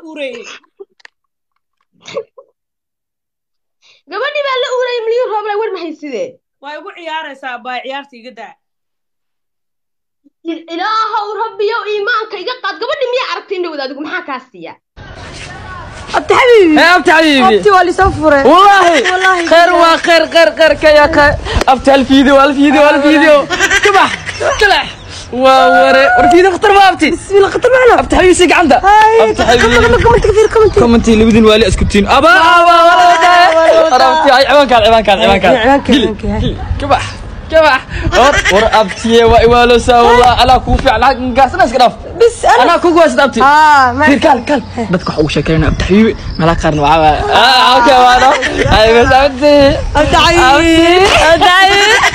uurayey gabadhii baa la uurayay milyuun rooble war ma haysidee waa igu ciyaaraysaa baay ciyaarta iga daa ilaahow rabbiyow iimaanka iga qaad gabadhii miyaa aragtay indhowda adigu maxaa kaa siiya abti xabiibi يا ابتي حبيبي abti waa lisoo furay والله والله خير وخير خير خير كيا خير ابتي الفيديو الفيديو الفيديو كبح كلح ووري والفيديو خطر ما ابتي بسم الله خطر معنا ابتي حبيبي سيق عنده هاي ابتي حبيبي كومنت كثير كومنت كومنتي اللي بدين والي اسكتين ابا ابا ولا عرفتي هاي عوان كان عوان كان عوان كان عوان كان، عوان كان. كبح كبح ور ابتي وايوالو سا والله انا كوفي على قاس ناس قرف بس انا انا كوكو اسد ابتي اه ما كل كل كل بدك حقوق شكرنا ابتي حبيبي ملا قارن معاه اه اوكي وانا هاي بس ابتي abti xabiibi abti xabiibi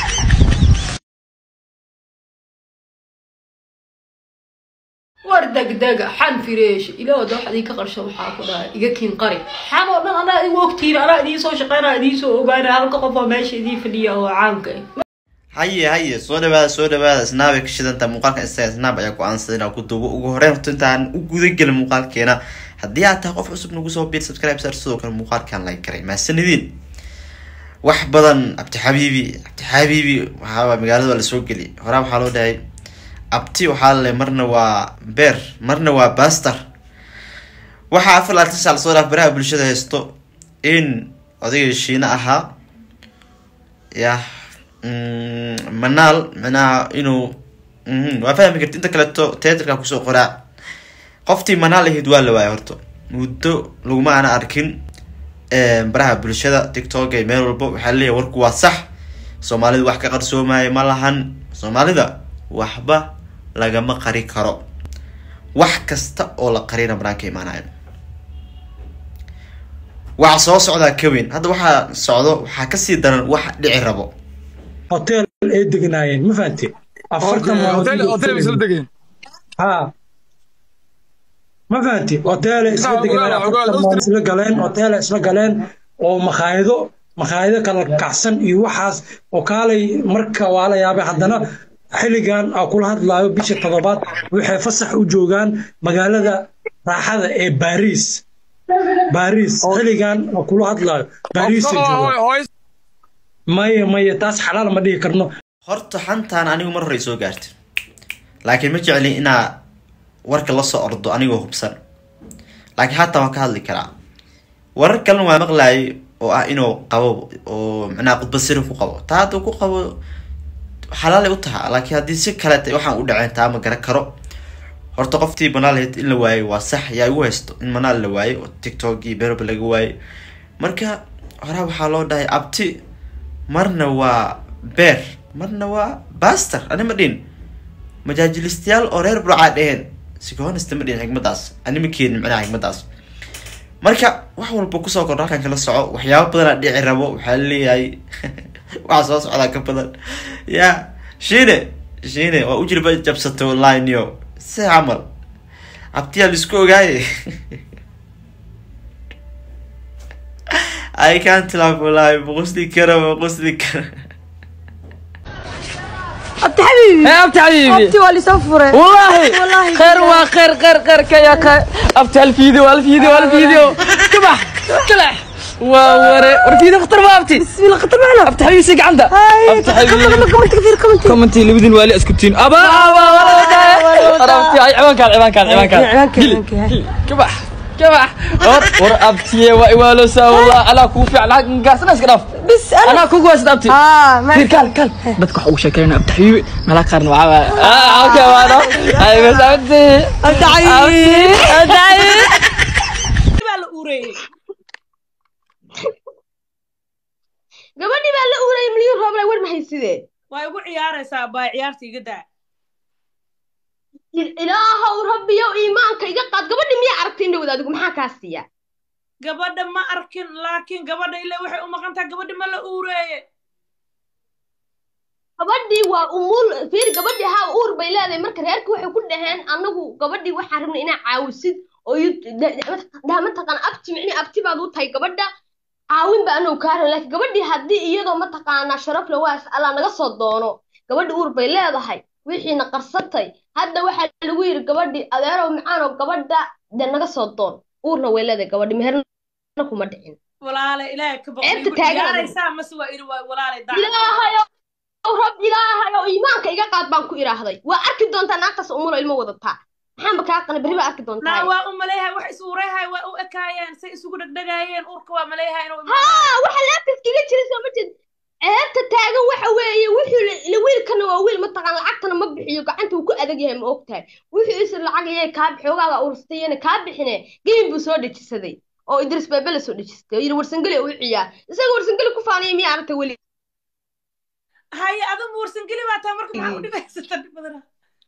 war degdega xan fireesh ilaahood wax idinka qarsho waxaa ku dhahay iga kiin qari xan oo dhan anaa igu ogtiin anaa idiin soo shaqeynaa idiin soo ogaana halka qof oo meesha idiin fadhiya oo caanka ah haye haye soo dhawaada soo dhawaada snaab ay ka shidanta muuqaalka instagram snaab ayaa go-aansaday inaan ku duubo ugu horeyn horta intaan u gudagelin muuqaalkeena haddii aad tahay qof cusub nagu soo biir subscribe sar sidoo kale muuqaalkan like garay mahadsanidin wax badan abti xabiibi abti xabiibi waxaa magaalada waa lasoo geli horaa waxaa loo dhahay abti waxaa lale marna waa beer marna waa baster waxaa afar laatan saa lasoo dhaaf baraha bulshada haysto in odayga shiine ahaa yah mm, manaal micnaha inuu mhm, waa fahmi karti inta kaleeto teatrka kusoo qoraa qoftii manaal ahayd waa la waaya horta muddo laguma ana arkin eh, baraha bulshada tiktok ee meel walba waxaa leeyahay warku waa sax soomaalida wax ka qarsoomaya ma lahan soomaalida waxba lagama qari karo wax kasta oo la qarina banaanka imaanayo waxa soo socdaa ka weyn hadda waxaa socdo waxaa kasii daran wax dhici rabo hotel ay degnaayeen ma fahanti afartan maalmood ha ma fahanti hotel ay isla degnaayeen afartan maalmood isla galeen hotel ay isla galeen oo makhaayado makhaayado kala kacsan iyo waxaas oo kaalay marka waa la yaabay haddana xilligan aa kula hadlaayo bisha toddobaad waxay fasax u joogaan magaalada raaxada ee baariis baariis xilligan aa kula hadlaayo baariis ay joogaan maya maya taas xalaal ma dhihi karno horta xantaan anigu mar hore soo gaartay laakiin ma jecli inaa warka lasoo ordo anigoo hubsan laakiin haatan waan ka hadli karaa warar kalena waa maqlaayay oo ah inuu qabo oo macnaha khudbad siri ku qabo taa hadduu ku qabo xalaalay u taha laakiin haddii si kaleeta waxaan u dhaceen taa ma garan karo horta qoftii banaal ahayd in la waayay waa sax yaa igu haysto in manaal la waayay oo tiktok iyo beroba laga waayay marka horaa waxaa loo dhahay abti marna waa beer marna waa baster ani ma dhihin majaajilistayaal oo reer burcaa dheheen sikoonista ma dhihin xigmadaas ani ma keenin macnaha xigmadaas marka wax walba kusoo kordho halkan kala soco waxyaabo badanaa dhici rabo waxaa leeyahay waxa soo socdaa ka badan ya shiine shiine waa ujilba jabsatay online yo si camal abtiyaa laisku ogaaye I can't laugh wallahi maqusli kara maqusli kara abti xabiibi يا ابتي حبيبي abti waa lisoo furay والله والله خير وخير خير خير كيا خير ابتي الفيديو الفيديو الفيديو كبح كلح ووري والفيديو خطر ما ابتي بسم الله خطر معنا ابتي حبيبي سيق عنده هاي ابتي حبيبي كومنت كثير كومنت كومنتي اللي بدين والي اسكتين ابا ابا ولا عرفتي هاي عوان كان عوان كان عوان كان عوان كان، عوان كان. كبح كبح ور ور ابتي وايوالو سا والله انا كوفي على قاس ناس قرف بس انا انا كوكو اسد ابتي اه ما كل كل كل بدك حقوق شكرنا ابتي حبيبي ملا قارن معاه اه اوكي وانا هاي بس ابتي abti xabiibi abti xabiibi baa la uurayey gabadhii baa la uurayay milyuun rooble war ma haysidee waa igu ciyaaraysaa baay ciyaarta iga daa ilaahow rabbiyow iimaanka iga qaad gabadhii miyaa aragtay indhowda adigu maxaa kaa siiya gabadha ma arkin laakiin gabadha ilaa waxay u maqan tahay gabadha ma la uureeye gabadhii waa umul fiir gabadhii haa uur bay leedahay marka reerka waxay ku dhaheen anagu gabadhii waxaan rabnay inaa caawisid oo daa mataqaan abti micni abti baad u tahay gabadha caawin ba anagu kaa rabnay laakiin gabadhii haddii iyadoo mataqaanaa sharaf le waas alla naga soo doono gabadhi uur bay leedahay wixiina qarsatay hadda waxaa lagu yidhi gabadhii adeerow macaanoo gabadha dee naga soo doon uurna way leedahay gabadhi meherna kuma dhicin walaale ilaahay ka Ceebta taagan. boqoraysaa mase waa iri waa walaale daa ilaahayow rab ilaahayow iimaanka iga qaad baan ku idhaahday waa arki doontaa naagtaas umulo ilmo wadataa maxaanba kaa qana berri baa arki naa doontaa waa u maleeyahay wax is ureehay waa u ekaayeen say isugu dhegdhegaayeen uurka waa maleeyahay inuu haa waxa laabta iskaga jira soo ma jeed ceebta taagan waxa weeye wuxuu la- la wiilkana waa wiil mataqaan lacagtana ma bixiyo gacanta uu ku adag yahay ma ogtahay wuxuu is lacag iyay kaa xoogaaga ursatayena kaa bixine geem buu soo dejisaday oo idris beebe la soo dejistay oo yidhi warsangeli u ciyaar isaga warsangeli ku faanaya miyaa aragta weli haye adama warsangeli baa taa marka maxaa u dhibaysata dhib badana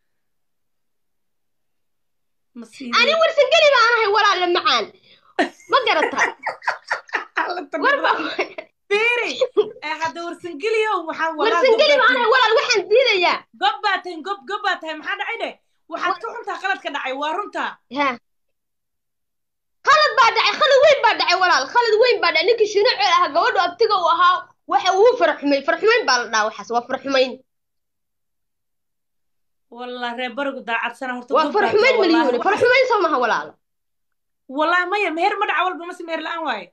ani warsangeli baan ahay walaale macaan ma garata war baa beeri ee hadda warsangeliyow waxaa warsangeli baan ahay walaal waxaan diidayaa gob baa tahay gob gob baa tahay maxaa dhacay dheh waxaad ka xuntaa qaladka dhacay waa runtaa ha khalad baa dhacay khalad weyn baa dhacay walaal khalad weyn baa dhacay ninkii shinaco ahaa gabadhu abtiga uu ahaa waxa uu farxumay farxumayn baa la dhahaa waxaas waa farxumayn wallah reer barigu daacadsana horta waa gob baa farxumayn tahay, wallahi. maliyuune farxumayn soo maha walaalo wallahi maya meher ma dhaca walba mase meher la-aan waaye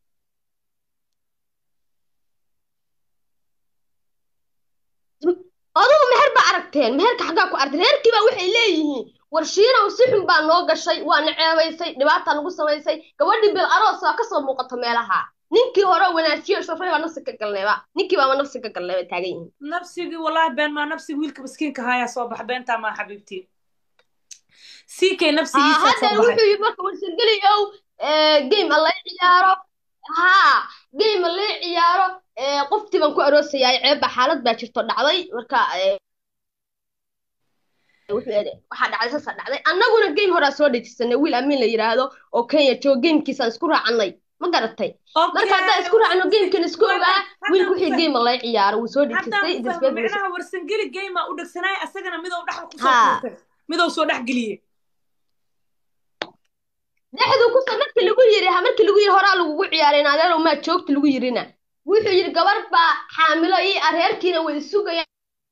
adugu meher baa aragteen meherka xaggaa ku aragteen reerkii baa waxay leeyihiin war shiinow si xun baa noo gashay waa na ceebaysay dhibaataa nagu samaysay gabadhii bil aroos waa kasoo muuqato meelaha ninkii hore wanaajiyo shafray baa nafsi ka galneeba ninkii baaba nafsi ka galneeba taagan yihiin nafsigii wallahi been maa nafsigi wiilka miskiinka haayaa soo baxa beentaa maa xabiibtii siikay haa nafsigiisa hadda soo baxay wuxuu yidhi marka warsangeli ow game alla ciyaaro haa game alla ciyaaro ee, qoftii baan ku aroosayaa ceebba xaalad baa jirto dhacday marka ee, wuxuu yidhi, waxaa dhacday saasaa dhacday annaguna game horaa soo dhejisanay wiil amiin la yidhaahdo oo kenya joogo gamekiisaan isku raacannay ma garatay marka haddaan isku raacno gamekan isku ogaa wiilku wixii game alla ciyaaro wuu soo haddaan dhejistay ku idris fahmo beed micnaha warsangeli gaymaa u dhegsanaay asagana midow dhexda kusoo Haa. tuurtay midow soo dhex geliyey dhexdu kusoo markii lagu yiri ha markii lagu yiri horaa lagugu ciyaaray in adeerow maa joogta lagu yirina wuxuu yidhi gabar baa xaamilo ii areerkiina way sugayaan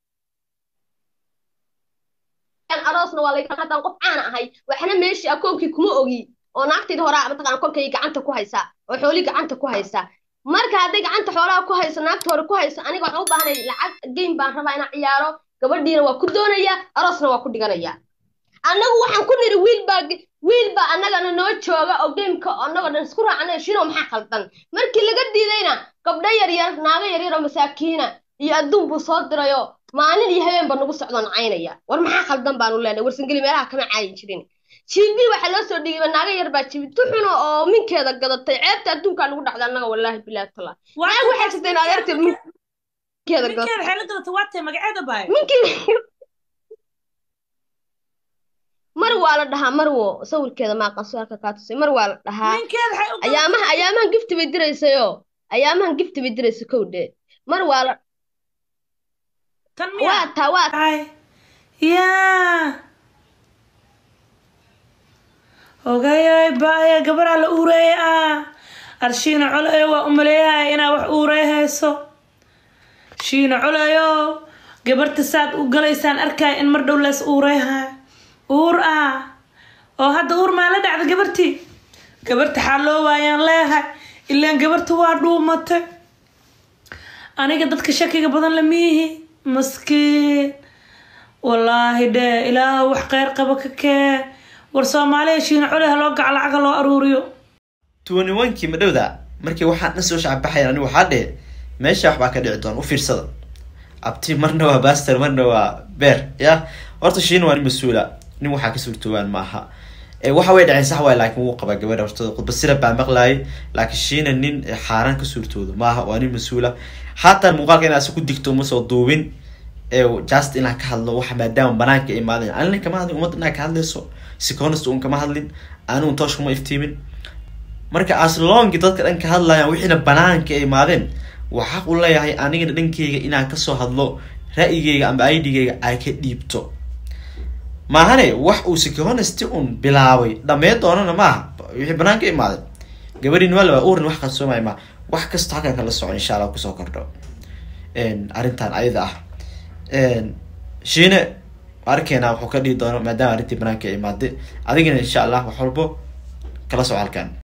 aroosna waa laga haddaan qof caan ahay waxna meeshii akoonkii kuma ogi oo naagtayda horaa mataqaana kolkay gacanta ku haysaa oo xoolii gacanta ku haysaa marka hadday gacanta xoolaha ku hayso naagta hore ku hayso aniga waxaan u baahanay lacag game baan rabaa inaan ciyaaro gabadhiina waa ku doonayaa aroosna waa ku dhiganayaa annagu waxaan ku niri wiil baa wiil baa annagana noo jooga oo gameka annagoo dhan isku raacnay shino maxaa khaldan markii laga diidayna gabdho yaryar naago yaryar oo masaakiina iyo adduun buu soo dirayo maalin iyo habeenba nagu socdoo nacaynaya war maxaa khaldan baanu leenahay warsangeli meelaha kama caayin jirin jibi waxaa loo soo dhigayba naago yar baa jibi tuxuna oo minkeeda gadatay ceebta adduunkaa nagu dhacday annaga wallaahi bilaahi tala naag waxay jirteen adeerteed minkeeda gadatay ninkeeda waxay la gadatay waa tahay magaceeda baay minkii mar waa la dhahaa marwo sawirkeeda maaqan suaalka kaa tusay mar waa la dhahaa ninkeeda waxay u ayaamaha ayaamahan gifti bay diraysayo ayaamahan gifti bay diraysa kowdhe mar waa la tan waa miyaa taa waa Ay. yaa ogayoy baaya gabaraa la uureeye ah arshiina colayo waa umaleeyahay inaa wax uureehayso shiina colayo gabarta saad u galaysaan arkaya in mar dhow lees uureehay uur ah oo hadda uur maa la dhacda gabartii gabarta xaaloo waayaan leehay ilaan gabarta waa dhuumatay aniga dadka shakiga badan la miihi maskiin wallaahi dhee ilaah wax kheyr qaba ka keen war soomaaliya shiina cole ha loo gaca lacaga loo aruuriyo tuwani wankii madhowda markii waxaan dhan soo shacbaxayan anigu waxaa dhe meesha waxbaa ka dhici doon u fiirsada abti marna waa baster marna waa beer ya horta shiina waa nin mas-uula nin waxaa ka suurtoobaan maaha ee waxa way dhaceen sax waay laakiin wuu qabaa gabadha hortooda khudba sira baa maqlaayay laakiin shiina nin xaaraan ka suurtoodo maaha waa nin mas-uula haatan muuqaalka inaad si ku digto uma soo duubin ee just inaan ka hadlo waxa maadaama banaanka imaadeen anina kama hadlin ummadda inaa ka hadlayso siconist un kama hadlin anigun toosh kuma iftiimin marka aslongi dadka dhan ka hadlayaan wixiina banaanka ay imaadeen waa xaq u leeyahay anigana dhankeyga inaan kasoo hadlo ra'yigeyga amba idgeyga ay ka dhiibto maahane wax uu siconist un bilaabay dhamee doonana maaha wixii banaanka imaadeen gabadhin waa laba urin wax qarsoomaya ma wax kasta halkan kala socon insha allah kusoo kordho arrintan ayada ah shiine arkeena wuxuu ka dhihi doono maadaama arrintii banaanka ay imaaday adigana insha allah wax walbo kala soco halkan